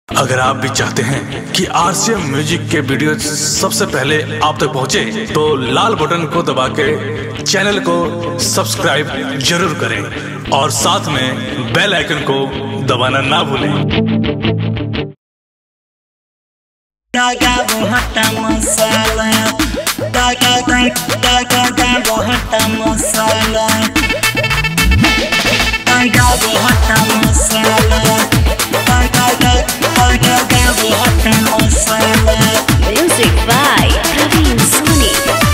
अगर आप भी चाहते हैं कि आरसीएम म्यूजिक के वीडियो सबसे पहले आप तक पहुंचे, तो लाल बटन को दबा के चैनल को सब्सक्राइब जरूर करें और साथ में बेल आइकन को दबाना ना भूलें Daga bohata masala Daga daga daga bohata masala Daga bohata masala Daga daga daga bohata masala Music by Praveen Soni.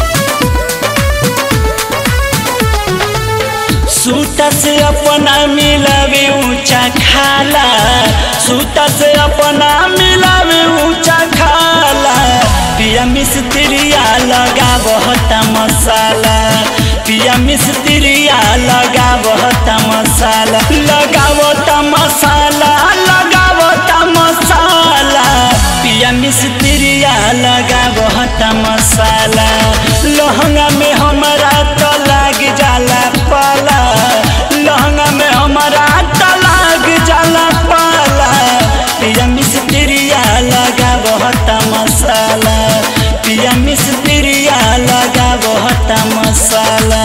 सूता से अपना मिलावे ऊंचा खाला सूता से अपना मिलावे ऊंचा खाला पिया मिस्त्रिया लगा बहुत मसाला पिया मिस्त्रिया लगा बहुत मसाला लगावत मसाला लगावत मसाला पिया मिस्त्रिया लगा बहुत मसाला लहंगा में हमारा तो लाग जाला पाला लहंगा में हमारा तो लाग जाला पाला पिया मिस्त्रिया लगा बहुत मसाला पिया मिस्त्रिया लगा बहुत मसाला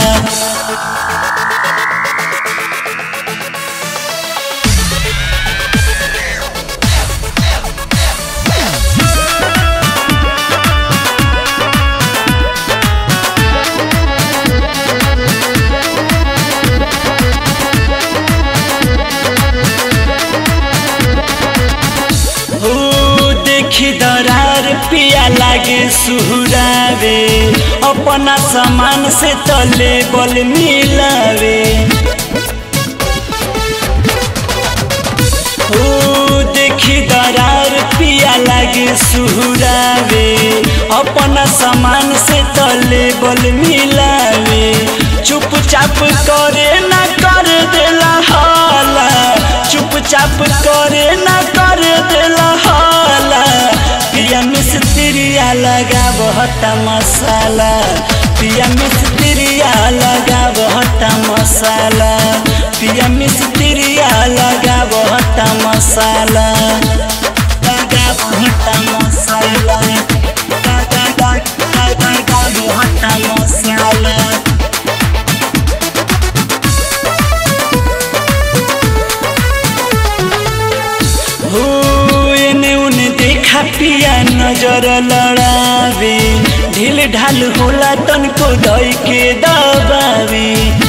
हो देखी दरार पिया लागे सुहरावे अपना सामान से तले बल मिलावे हो देखी दरार पिया लागे सुहरावे अपना सामान से तले बल मिलावे चुपचाप करे ना कर देला हाला चुपचाप करे ना कर देला हाला पिया मिस्त्रिया लगा बहुत मसाला पिया मिस्त्रिया लगा बहुत मसाला पिया मिस्त्रिया लगा बहुत मसाला लगा बहुत मसाला लगा लगा लगा बहुत मसाला हो एने उने देखा पिया नजर लड़ावे ढील ढाल होला तनको दई के दबावे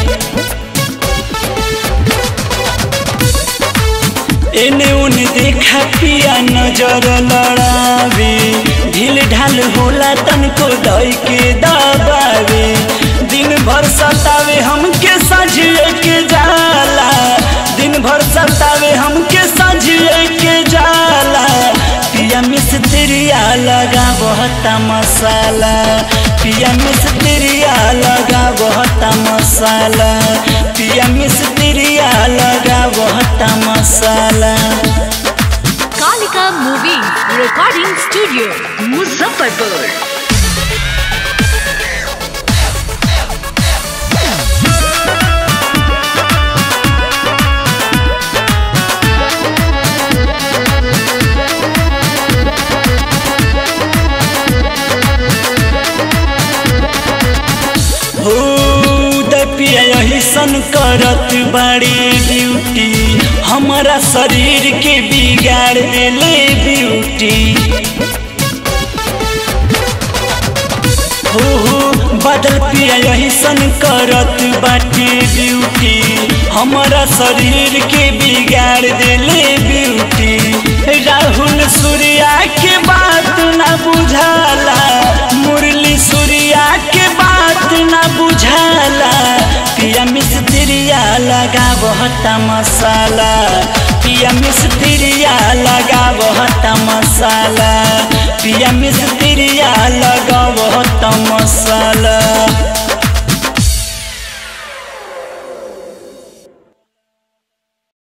एने उने देखा पिया नजर लड़ावे ढील ढाल होला तनको दई के दबावे दिन भर सतावे हमके सजिए के जाला दिन भर सतावे हमके सजिए के जाला पिया मिस्त्रिया लगा बहुत मसाला पिया मिस्त्रिया लगा बहुत मसाला पिया मिस्त्रिया लगा बहुत मसाला Kalika Movie Recording Studio, Muzaffarpur. हो पिया यही सन करत बाड़ी ड्यूटी हमारा शरीर के बिगाड़ देले ब्यूटी हो हो बदल पिया यही सन करत बाटी ड्यूटी हमारा शरीर के बिगाड़ देले ब्यूटी राहुल सूर्या के बात ना बुझाला मुरली सूर्या के बात ना बुझाला पिया मिस्त्रिया लगा बहुत मसाला पिया मिस्त्रिया लगा बहुत मसाला पिया मिस्त्रिया लगा बहुत मसाला